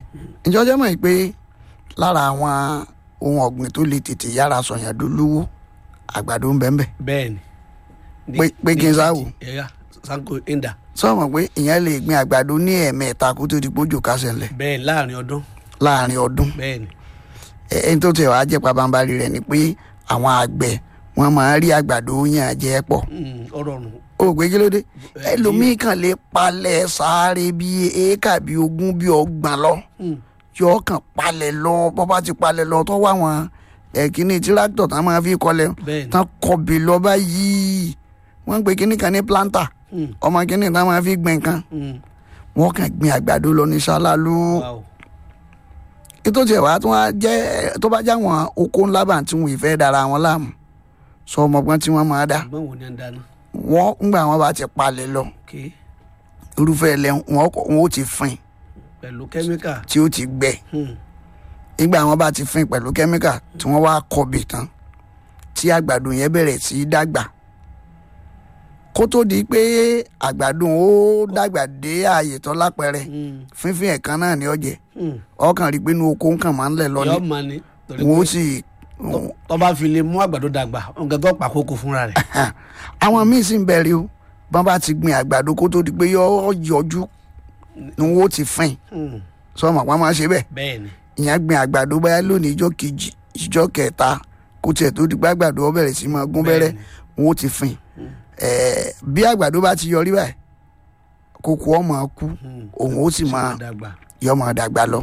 ìjọ jẹ́ mọ̀ pé lára àwọn ohun ọ̀gbìn tó lè tètè yára sọ̀yàn dolówó àgbàdo ń bẹ ń bẹ bẹ́ẹ̀ ni. Pé- pé kí n sáwò. ẹ̀yà sanko inda sọ̀mọ̀ pé ìyẹn lè gbin àgbàdo ní ẹ̀ẹ̀mẹ́ta kó tó di pójò kásẹ̀ ńlẹ̀ bẹ́ẹ̀ láàrin ọdún láàrin ọdún bẹ́ẹ̀ ni. ẹ- ẹni tó tiẹ̀ wá jẹ́ pabambarì rẹ̀ ni pé àwọn àgbẹ̀ wọ́n máa ń rí àgbàdo yàn jẹ́ pọ̀ Mm, ọ̀rọ̀ ọ̀run ó gbé kí ló dé Ẹ, ẹlòmíì kan lè palẹ̀ sáré bíi éékà bíi ogún bíi ọgbọ̀n lọ Mm, yọ kàn palẹ̀ lọ bọ́ bá ti palẹ̀ lọ tó wá wọn ẹ̀kíní tíráktọ̀ tán máa fi kọlẹ̀ bẹ́ẹ̀ ni. tán kọbì lọ báyìí wọ́n ń pe kíní kan ní planta Mm, ọmọ kíní tán máa fi gbìn kan mm, wọ́n kàn gbin àgbàdo lọ ní ṣáláàlú wow. ètò tiẹ̀ wá tó wá jẹ́ tó bá jáwọn oko ńlá bá tí wọn ìfẹ́ dára wọn láàmú sọ ọmọgbọ́n tí wọ́n máa dá ṣùgbọ́n wo ni à ń dáná. wọ́n ńgbà wọn bá ti palẹ̀ lọ ok irúfẹ́ ilẹ̀ wọn kọ- wọn ó ti fin pẹ̀lú kẹ́míkà. tí ó ti gbẹ Mm, nígbà wọn bá ti fin pẹ̀lú kẹ́míkà tí wọ́n wá kọbì tán tí àgbàdo yẹn bẹ̀rẹ̀ sí í dàgbà kó tó di pé àgbàdo ó dàgbà dé ààyè tó lápẹẹrẹ mm, fínfín ẹ̀kan náà ní ọ̀jẹ̀ mm. ọkàn rí i pé inú oko nǹkan máa ń lẹ̀ lọ ni yọ ma ni torí wọn ó pé sì tó- tó bá fi lè mú àgbàdo dàgbà nǹkan tó pàkókò fúnra rẹ̀. àwọn míín sì ń bẹ̀rẹ̀ o bọ́n bá ti gbin àgbàdo kó tó di pé yọ yọjú ni wọ́n ó ti fin Mm, sọmọ wọn máa ṣe bẹ́ẹ̀ bẹ́ẹ̀ ni. ìyẹn gbin àgbàdo báyà lónìí ìjọ kejì ìjọ kẹta kó tiẹ̀ tó di pé àgbàdo ó bẹ̀rẹ̀ sí máa gún bẹ́rẹ́ Bẹ́ẹ̀ni. wọn ó ti fin Ẹ̀ẹ́, bí àgbàdo bá ti yọrí báyìí kókó ọmọ kú Mm, òun ó sì máa dàgbà. yọ máa dàgbà lọ.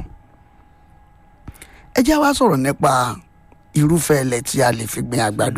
ẹ jẹ́ wá sọ̀rọ̀ nípa irúfẹ́ ilẹ̀ tí a lè fi gbin àgbàdo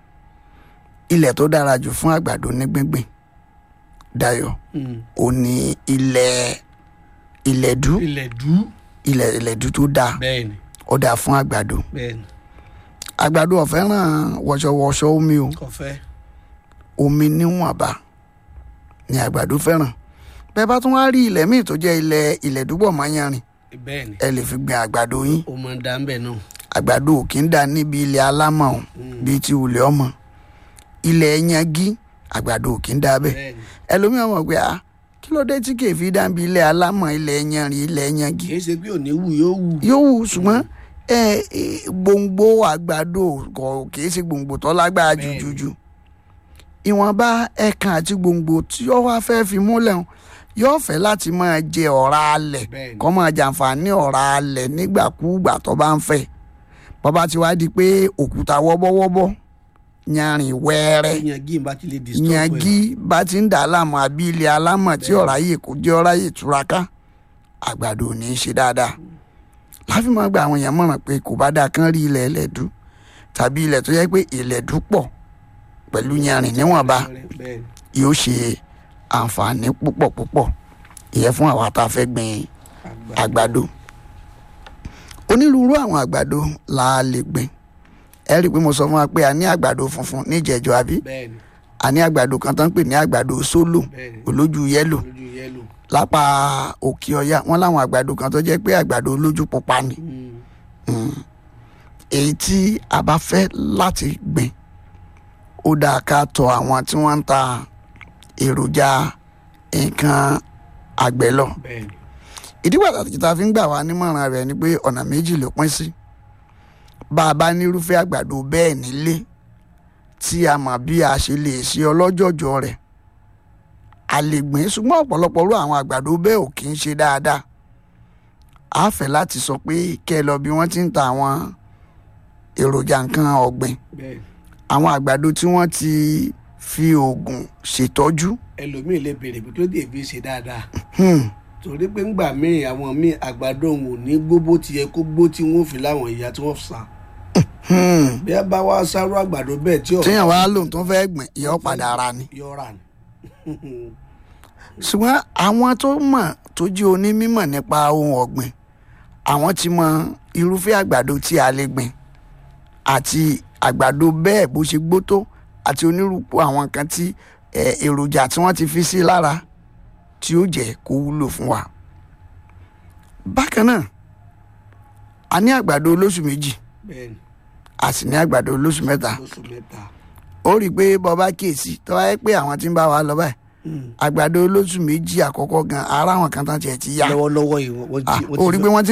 ilẹ̀ tó dára jù fún àgbàdo ní gbíngbìn Dayọ̀ Mm, ó ní ilẹ̀ ilẹ̀dú ilẹ̀ dú. ilẹ̀ ilẹ̀dú tó dáa bẹ́ẹ̀ ni ó dáa fún àgbàdo bẹ́ẹ̀ ni àgbàdo ò fẹ́ràn wọ̀ṣọ̀wọ̀ṣọ̀ omi o kọfẹ́. omi níwọ̀nba ni àgbàdo fẹ́ràn bẹ́ẹ̀ bá tún wá rí ilẹ̀ míì tó jẹ́ ilẹ̀ ilẹ̀dúbọ̀ mọ́yánrin bẹ́ẹ̀ ni ẹ lè fi gbin àgbàdo yín ó máa ń da ń bẹ̀ náà. àgbàdo ò kí ń dà níbi ilẹ̀ alámọ̀ o bíi ti ulẹ̀ ọmọ ilẹ̀ yangi àgbàdo ò kí ń dà bẹ́ẹ̀ bẹ́ẹ̀ ni ẹlòmíràn mọ̀ pé ah kí ló dé tí kèéfì dà níbi ilẹ̀ alámọ̀ ilẹ̀ yanrin ilẹ̀ yangi kì í ṣe pé òní wù yóò wù. yóò wù ṣùgbọ́n ẹ ẹ, gbòǹgbò àgbàdo kò kìí ṣe gbòǹgbò tó lágbára Bẹ́ẹ̀ni. jùjùjù ìwọ̀nba ẹ̀kan àti gbòǹgbò tí ó wá fẹ́ fi múlẹ̀ hàn yóò fẹ́ láti máa jẹ ọ̀rá alẹ̀ Bẹ́ẹ̀ni. kó máa jàǹfààní ọ̀rá alẹ̀ nígbàkúùgbà tó bá ń fẹ́ bọ́ba ti wá di pé òkúta wọ́bọ́wọ́bọ́ yanrìn wẹ́ẹ́rẹ́ yangi bá ti lè disturb ẹ̀. yangi bá ti ń dà á láàmú àbí ilẹ̀ alámọ̀ tí ọ̀rá yìí kò jẹ́ ọ̀rá yìí túraká àgbàdo ò ní í ṣe dáadáa láfi máa gba àwọn èèyàn mọ̀ràn pé kò bá dáa kán rí ilẹ̀ ẹlẹ́dú tàbí ilẹ̀ tó yẹ pé ìlẹ̀dú pọ̀ pẹ̀lú yanrìn níwọ̀nba bẹ́ẹ̀ ni yóò ṣe àǹfààní púpọ̀ púpọ̀ ìyẹn fún àwa tá a fẹ́ gbin àgbà. àgbàdo onírúurú àwọn àgbàdo la lè gbìn ẹ rí i pé mo sọ fún wa pé a ní àgbàdo funfun níjẹ̀jọ àbí bẹ́ẹ̀ ni a ní àgbàdo kan tó ń pè ní àgbàdo sólò bẹ́ẹ̀ ni olójú yẹ́lò lójú yẹ́lò. lápá òkè ọya wọn láwọn àgbàdo kan tó jẹ́ pé àgbàdo olójú pupa ni Mm, èyí tí a bá fẹ́ láti gbìn ó dáa ká tọ̀ àwọn tí wọ́n ń ta èròjà nǹkan àgbẹ̀ lọ bẹ́ẹ̀ ni ìdí pàtàkì tá a fi ń gbà wá nímọ̀ràn rẹ̀ ni pé ọ̀nà méjì ló pín sí bá a bá nírúfẹ́ àgbàdo bẹ́ẹ̀ nílé tí a mọ̀ bí a ṣe lè ṣe ọlọ́jọ̀jọ̀ rẹ̀ a lè gbìn ṣùgbọ́n ọ̀pọ̀lọpọ̀ rú àwọn àgbàdo bẹ́ẹ̀ ò kì í ṣe dáadáa a fẹ́ láti sọ pé kẹ́ ẹ lọ bí wọ́n ti ń ta àwọn èròjà nǹkan ọ̀gbìn bẹ́ẹ̀ ni àwọn àgbàdo tí wọ́n ti fi oògùn ṣètọ́jú ẹlòmíì lè béèrè pé kí ló dé fi ṣe dáadáa hmm, torí pé ńgbà míì àwọn míì àgbàdo òun ò ní gbó bó ti yẹ kó gbó tí wọn ò fi láwọn ìyá tí wọn sá hmm. bí a bá wá sáró àgbàdo bẹ́ẹ̀ tí téèyàn wá lóun tó fẹ́ gbìn ìyọ́ padà ara ni. yọra ni. ṣùgbọ́n àwọn tó mọ̀ tó jẹ́ onímọ̀ nípa ohun ọ̀gbìn àwọn ti mọ irúfẹ́ àgbàdo tí a lè gbìn àti àgbàdo bẹ́ẹ̀ bó ṣe gbó tó àti onírúurú àwọn nǹkan tí eh, èròjà tí wọ́n ti fi sí lára tí ó jẹ́ kó wúlò fún wa. bákan náà a ní àgbàdo olóṣù méjì bẹ́ẹ̀ ni a sì ní àgbàdo olóṣù mẹ́ta lóṣù mẹ́ta. ó rí i pé bọ́ba kíyèsí tó wáyé pé àwọn tí ń bá wa lọ báyìí àgbàdo olóṣù méjì àkọ́kọ́ gan ara àwọn kan tán tiẹ̀ ti yá lọ́wọ́lọ́wọ́ yìí wọ́n Ah, ti ó rí i pé wọ́n ti